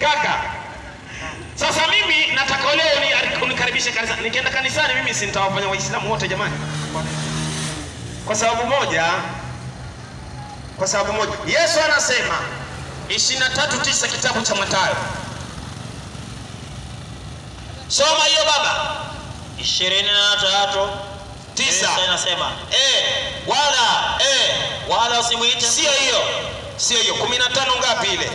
Kaka, sasa mimi nataka leo uni- unikaribishe kanisa. Nikienda kanisani mimi si nitawafanya Waislamu wote jamani, kwa sababu moja, kwa sababu moja, Yesu anasema 23:9 kitabu cha Mathayo. Soma hiyo baba. ishirini na tatu Tisa. Tisa inasema Eh, wala eh, wala usimwite sio hiyo, sio hiyo. 15 ngapi ile?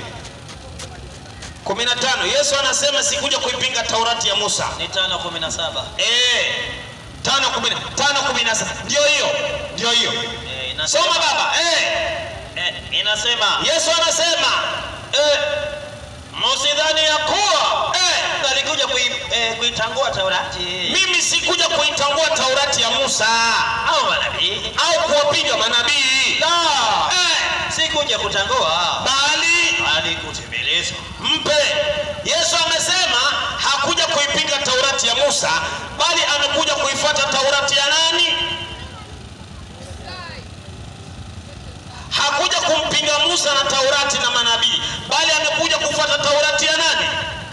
15. Yesu anasema sikuja kuipinga Taurati ya Musa. ni tano kumi na saba Eh, tano kumi na tano kumi na saba ndio hiyo, ndio hiyo. Eh, inasema- Soma baba. Eh, Eh, inasema Yesu anasema eh, msidhani ya kuwa eh, alikuja kui, eh, kuitangua Taurati mimi sikuja kuitangua Taurati ya Musa au manabii au kuwapiga manabii la eh, sikuja kutangua bali bali kutimiliza mpe. Yesu amesema hakuja kuipinga Taurati ya Musa, bali amekuja kuifuata Taurati ya nani? Hakuja kumpinga Musa na Taurati na manabii, bali amekuja kufuata Taurati ya nani?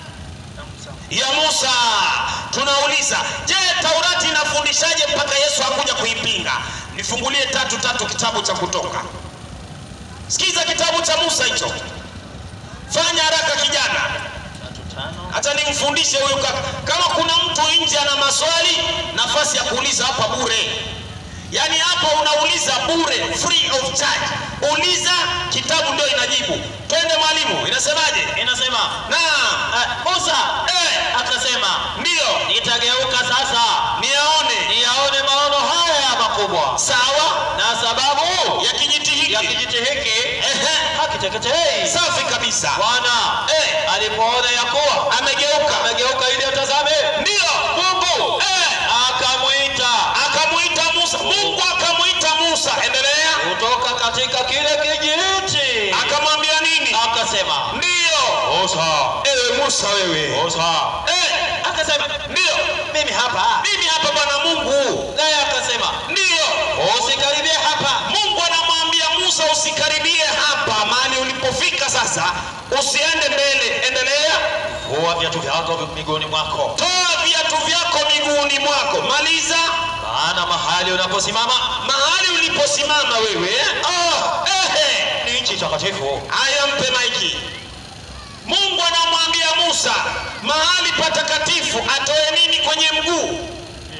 Ya Musa. Tunauliza, je, Taurati inafundishaje mpaka Yesu hakuja kuipinga? Nifungulie tatu tatu kitabu cha Kutoka. Sikiza kitabu cha Musa hicho. Fanya haraka kijana, tatu tano hata nimfundishe huyu kaka. Kama kuna mtu nje ana maswali, nafasi ya kuuliza hapa bure. Yaani hapa unauliza bure, free of charge. Uliza, kitabu ndio inajibu. Twende mwalimu, inasemaje? inasema Naam, eh, Musa eh, akasema ndio nitageuka sasa niyaone. niyaone maono haya makubwa Sawa na sababu ya kijiti hiki. ya kijiti hiki Ehe, hakiteketei safi kabisa. Bwana Eh, alipoona ya kuwa amegeuka. amegeuka ili atazame Ndio Mungu eh, akamwita akamuita Musa. Mungu akamuita Musa. Endelea. kutoka katika kile kijiti Akamwambia nini? akasema Ndio. Musa Ewe Musa wewe. Musa Eh, akasema ndio. mimi hapa Mimi hapa Bwana Mungu. naye akasema Ndio. usikaribie hapa Mungu anamwambia Musa usikaribie hapa mahali ulipofika sasa. Usiende mbele. Endelea. vua viatu vyako miguuni mwako Toa viatu vyako miguuni mwako. Maliza. maana mahali unaposimama Mahali uliposimama wewe. Oh, ehe. ni nchi takatifu Haya, mpe maiki. Mungu anamwambia Musa mahali patakatifu atoe nini kwenye mguu?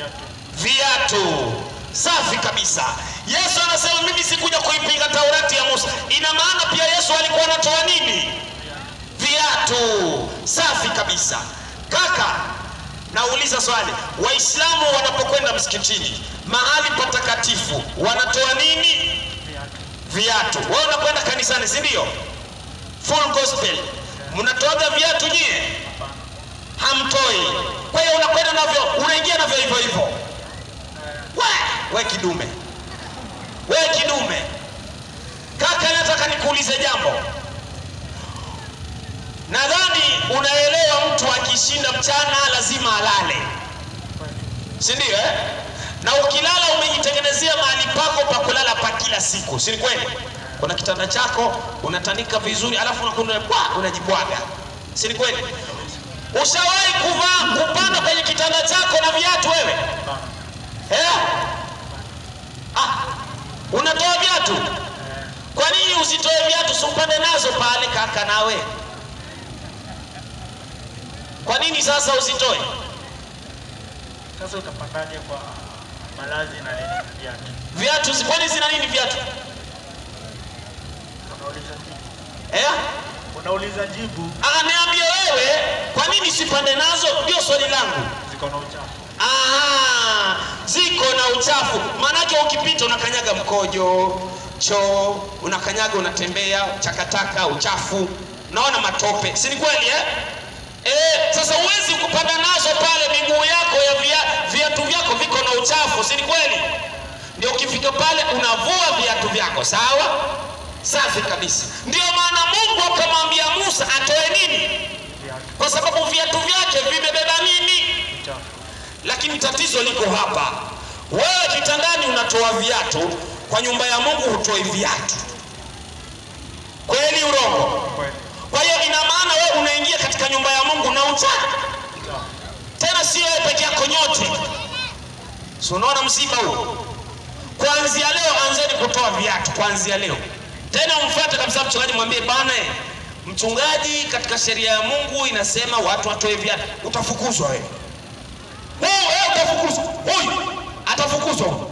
Viatu. Safi kabisa. Yesu anasema mimi sikuja kuipinga Taurati ya Musa. Ina maana pia Yesu alikuwa anatoa nini? Viatu. Safi kabisa. Kaka, nauliza swali, Waislamu wanapokwenda msikitini mahali patakatifu wanatoa nini? Viatu. Wewe unakwenda kanisani, si ndio? Full gospel. Mnatoaga viatu nyie? Hamtoi. Kwa hiyo unakwenda navyo, unaingia navyo hivyo hivyo. We, we kidume, we kidume. Kaka, nataka nikuulize jambo. Nadhani unaelewa, mtu akishinda mchana lazima alale, si ndio eh? Na ukilala umejitengenezea mahali pako pa kulala pa kila siku, si ni kweli? Kuna kitanda chako unatanika vizuri, alafu unakwenda bwa, unajibwaga, si ni kweli? Ushawahi kuvaa kupanda kwenye kitanda chako na viatu wewe eh? Ah, unatoa viatu? Kwa nini usitoe viatu, usipande nazo pale kaka nawe? Kwa nini sasa usitoe? Sasa utapandaje kwa malazi na nini na viatu? Viatu zi- kwani zina nini viatu? Unauliza jibu. Eh? Unauliza jibu Ah, niambie wewe, kwa nini sipande nazo? Ndio swali langu. ziko na uchafu. Aha, ziko na uchafu. Maanake ukipita unakanyaga mkojo, choo, unakanyaga, unatembea, chakataka, uchafu, unaona matope, si ni kweli eh? Eh, sasa huwezi kupanda nazo pale, miguu yako ya via, viatu vyako viko na uchafu, si ni kweli? Ndio ukifika pale unavua viatu vyako, sawa? Safi kabisa. Ndio maana Mungu akamwambia Musa atoe nini? Viatu Kwa sababu viatu vyake vimebeba nini? uchafu. Lakini tatizo liko hapa. Wewe kitandani unatoa viatu, kwa nyumba ya Mungu hutoi viatu. Kweli urongo? Kweli. Kwa hiyo ina maana wewe unaingia katika sio wewe peke yako, nyote. Si unaona msiba huo? Kuanzia leo anzeni kutoa viatu, kuanzia leo. Tena umfuate kabisa mchungaji, mwambie bana, eh, mchungaji, katika sheria ya Mungu inasema watu watoe viatu. Utafukuzwa wewe. Wewe wewe utafukuzwa. Huyu atafukuzwa huyu.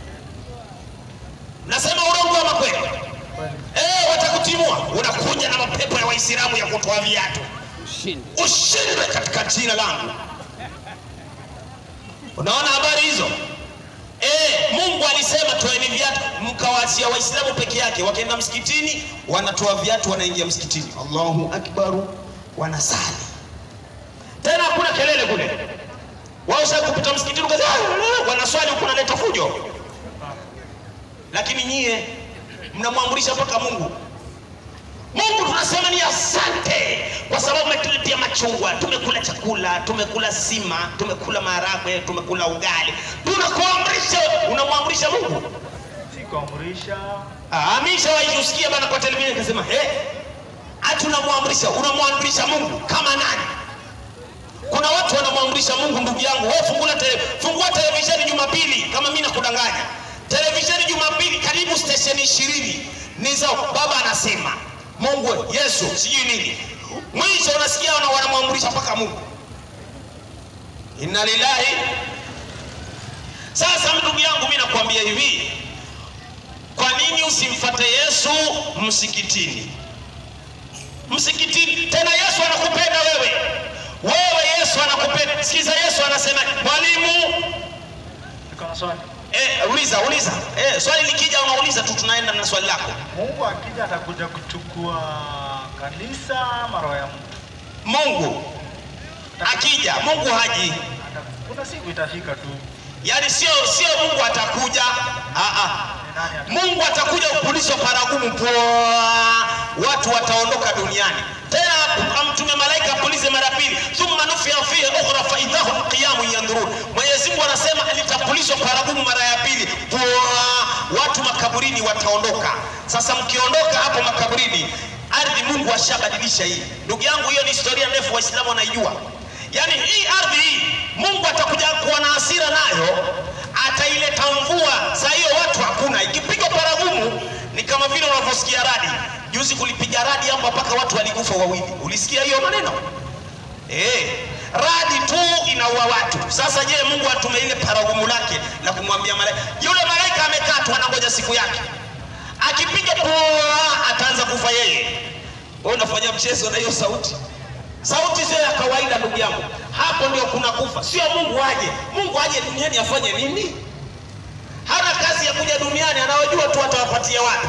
Nasema urongo ama kweli? Eh, watakutimua. Unakuja na mapepo ya Waislamu ya kutoa viatu. Ushindwe katika jina langu. Unaona habari hizo? Eh, Mungu alisema toeni viatu, mkawaachia Waislamu peke yake. Wakaenda msikitini, wanatoa viatu, wanaingia msikitini, Allahu akbaru, wanasali tena, hakuna kelele kule. Wao sasa kupita msikitini, ukaza wanaswali huku, naleta fujo, lakini nyie mnamwamrisha mpaka Mungu. Mungu tunasema ni asante kwa sababu umetuletea machungwa, tumekula chakula, tumekula sima, tumekula maharagwe, tumekula ugali. Tunakuamrisha, unamwamrisha Mungu. si kuamrisha Amisha waikusikia bana kwa televisheni akasema, eh, ati unamwamrisha, unamwamrisha Mungu kama nani? Kuna watu wanamwamrisha Mungu, ndugu yangu. Wewe fungua tele, fungua televisheni Jumapili, kama mimi nakudanganya. Televisheni Jumapili karibu stesheni ishirini ni za baba anasema Mungu, Yesu, sijui nini. Mwisho unasikia wana- wanamwamrisha mpaka Mungu. Inna lillahi. Sasa ndugu yangu, mimi nakwambia hivi, kwa nini usimfate Yesu msikitini? Msikitini tena, Yesu anakupenda wewe, wewe Yesu anakupenda. Sikiza, Yesu anasema, mwalimu niko na swali eh, uliza uliza, eh, swali likija unauliza tu, tunaenda na swali lako. Mungu akija atakuja kuchukua kanisa ama roho ya mtu Mungu akija, Mungu haji, Ata- kuna siku itafika tu yaani sio sio Mungu atakuja, ah ah ni nani ata- Mungu atakuja kupulizwa paragumu poa, watu wataondoka duniani. Tena amtume malaika apulize mara pili, thumma nufia fihi ukhra fa idahum qiyamun yandhurun. Mwenyezi Mungu anasema litapulizwa paragumu mara ya pili poa, watu makaburini wataondoka. Sasa mkiondoka hapo makaburini, ardhi Mungu ashabadilisha hii. Ndugu yangu, hiyo ni historia ndefu, Waislamu wanaijua. Yaani hii ardhi hii Mungu atakuja kuwa na hasira nayo, ataileta mvua. Saa hiyo watu hakuna, ikipigwa paragumu ni kama vile unavyosikia radi. Juzi kulipiga radi hapo mpaka watu walikufa wawili. Ulisikia hiyo maneno? Eh, radi tu inaua watu. Sasa je, Mungu atume ile paragumu lake na kumwambia malaika, yule malaika amekaa tu anangoja siku yake, akipiga poa ataanza kufa yeye. Wewe unafanya mchezo na hiyo sauti? Sauti sio ya kawaida ndugu yangu, hapo ndio kuna kufa. Sio Mungu aje, Mungu aje duniani afanye nini? Hana kazi ya kuja duniani, anawajua tu atawapatia watu.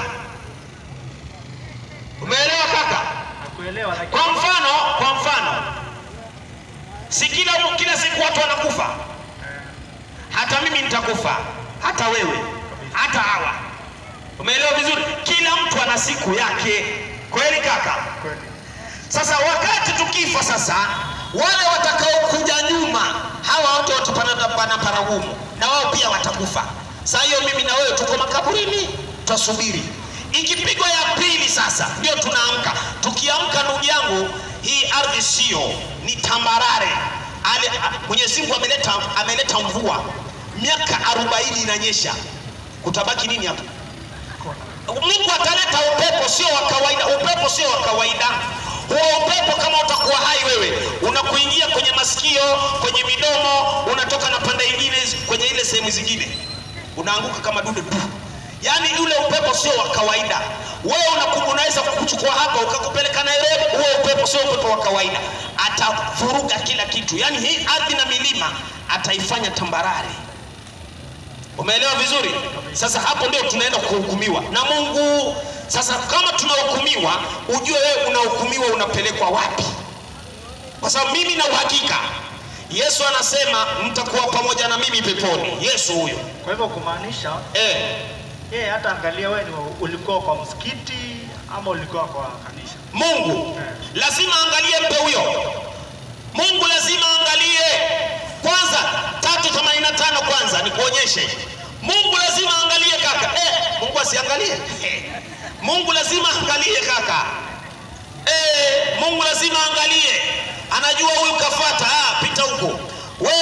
Umeelewa kaka? nakuelewa lakini Kwa mfano, kwa mfano, si kila kila siku watu wanakufa, hata mimi nitakufa, hata wewe, hata hawa. Umeelewa vizuri? Kila mtu ana siku yake, kweli kaka? kweli Sasa wakati tukifa sasa, wale watakaokuja nyuma, hawa wote watapanda pana paragumu, na wao pia watakufa. Saa hiyo mimi na wewe tuko makaburini, tutasubiri. Ikipigwa ya pili sasa, ndio tunaamka. Tukiamka ndugu yangu, hii ardhi sio ni tambarare. Ale, a- Mwenyezi Mungu ameleta ameleta mvua, miaka 40 inanyesha, kutabaki nini hapo? Mungu ataleta upepo sio wa kawaida. Upepo sio wa kawaida. Huo upepo kama utakuwa hai wewe, unakuingia kwenye masikio, kwenye midomo, unatoka na pande ingine kwenye ile sehemu zingine, unaanguka kama dude tu. Yaani ule upepo sio wa kawaida. Wewe unaku- unaweza kukuchukua hapa ukakupeleka Nairobi. Huo upepo sio upepo wa kawaida, atavuruga kila kitu. Yaani hii ardhi na milima ataifanya tambarare. Umeelewa vizuri? Sasa hapo ndio tunaenda kuhukumiwa na Mungu. Sasa kama tunahukumiwa, ujue wewe unahukumiwa unapelekwa wapi, kwa sababu mimi na uhakika Yesu anasema mtakuwa pamoja na mimi peponi. Yesu huyo kwa hivyo kumaanisha eh, yeye hata angalia wewe ni wa- ulikuwa kwa msikiti ama ulikuwa kwa kanisa Mungu lazima angalie mpe huyo. Mungu lazima angalie kwanza, tatu themanini na tano kwanza nikuonyeshe. Mungu lazima angalie kaka. Eh, Mungu asiangalie? Eh, Mungu lazima angalie kaka. Eh, Mungu lazima angalie, anajua huyu kafata. Ah, pita huko wewe,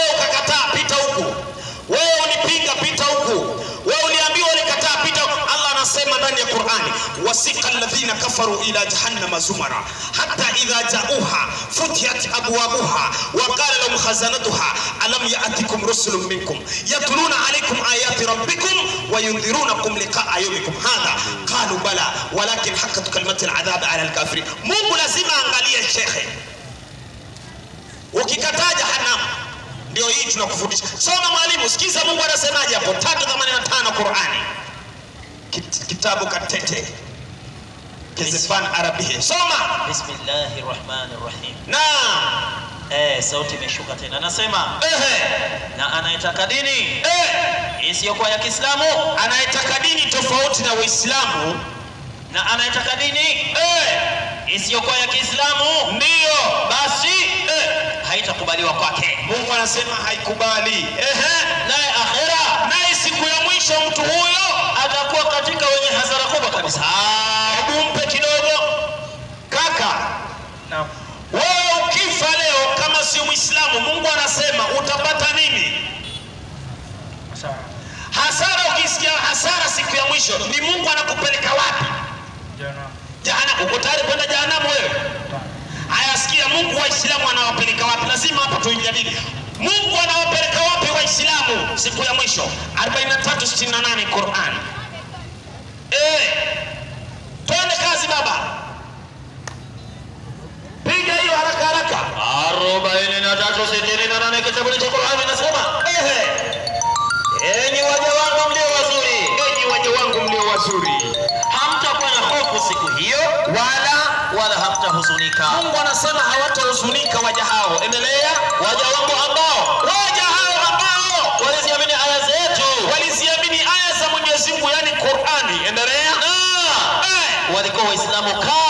alladhina kafaru ila jahannama zumara hatta idha ja'uha futiyat abwabuha wa qala lahum khazanatuha alam ya'tikum rusulun minkum yatluna alaykum ayati rabbikum wa yundhirunakum liqa'a yawmikum hadha qalu bala walakin haqqat kalimatu al'adhab ala al-kafirin Mungu lazima angalie shekhe ukikataa jahannam ndio hii tunakufundisha soma mwalimu sikiza mungu anasemaje hapo 385 qurani Kit- kitabu katete kizifan arabia soma Bismillahir Rahmanir Rahim. na Eh, sauti imeshuka tena. Nasema ehe na anayetaka dini eh isiyokuwa ya Kiislamu anayetaka dini tofauti na uislamu na anayetaka dini eh isiyokuwa ya Kiislamu ndiyo basi eh haitakubaliwa kwake. mungu anasema haikubali ehe Naye akhera naye siku ya mwisho mtu huyo atakuwa katika wenye hasara kubwa kabisa. Ah, hebu mpe kidogo kaka Naam. wewe ukifa leo kama si mwislamu mungu anasema utapata nini Sawa. hasara ukisikia hasara siku ya mwisho ni mungu anakupeleka wapi Jana. jahanamu uko tayari kwenda jahanamu wewe haya sikia mungu waislamu anawapeleka wapi lazima hapa tuijadili mungu anawapeleka wapi waislamu siku ya mwisho 4368 quran eh twende kazi baba piga hiyo haraka haraka arobaini na tatu sitini na nane kitabu cha Qur'ani nasema ehe enyi waja wangu mlio wazuri, enyi waja wangu mlio wazuri hamtakuwa na hofu siku hiyo wala wala hamtahuzunika. mungu anasema hawatahuzunika waja hao endelea Waja wangu ambao waja hao ambao waliziamini aya zetu waliziamini aya za mwenyezi mungu yani qurani endelea na Eh, walikuwa Waislamu